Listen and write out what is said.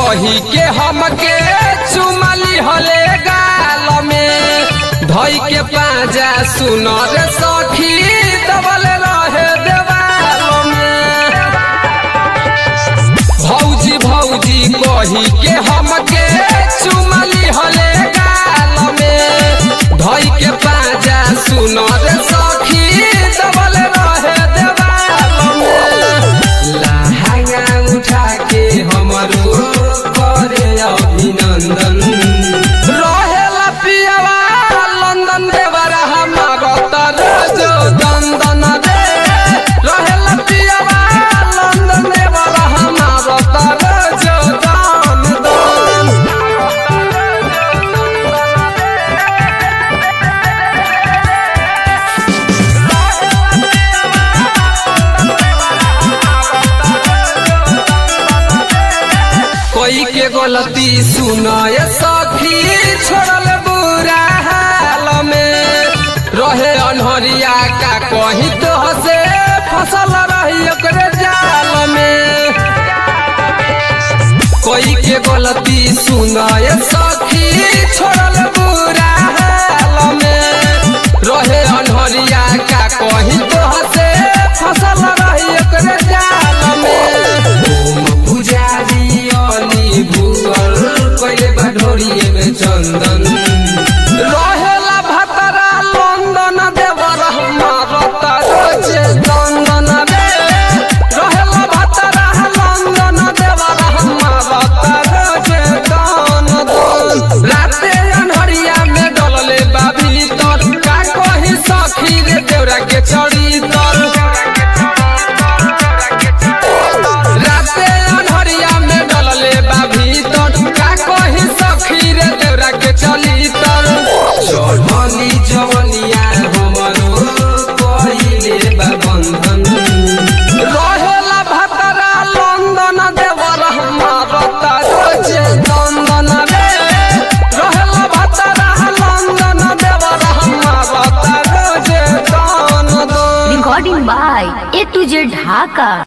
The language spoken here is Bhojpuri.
कही के हमके चुमली हले गाल में धई के पाजा सुनर सखी दबल रहे देवाल में भौजी भौजी कही के हमके चुमली हले गाल में धई के पाजा सुनर सखी दबल रहे देवाल में लहंगा उठा के हमरो करे अभिनंदन रहेला पियवा लंदन देवरा हमार तरज दंदन रे रहेला पियवा लंदन देवरा हमार तरज दंदन कोई के गलती सुनाय सखी छोड़ल बुरा हाल में रहे अनहरिया का कही तो हसे फसल रही ओकरे जाल में कोई के गलती सुनाय सखी छोड़ल बुरा हाल में रहे अनहरिया का कही तो हसे फसल रही ओकरे जाल में पुजारी अली भूगल कइले बा ढोरिए में चंदन रहेला भतरा लंदन देवर हमार तरजे चंदन रे रहेला भतरा लंदन देवर हमार तरजे चंदन राते अनहरिया में डलले बा भीतर का कही सखी रे देवरा के चढ़ी तर राते अनहरिया में डलले बा भीतर का कही सखी रे देवरा के चली तर चढ़ली जवनिया हमरो कहिले बा बंधन रहेला भतरा लंदन देवर हमार तरजे चंदन रे रहेला भतरा लंदन देवर हमार तरजे चंदन Recording by A to Z Dhaka.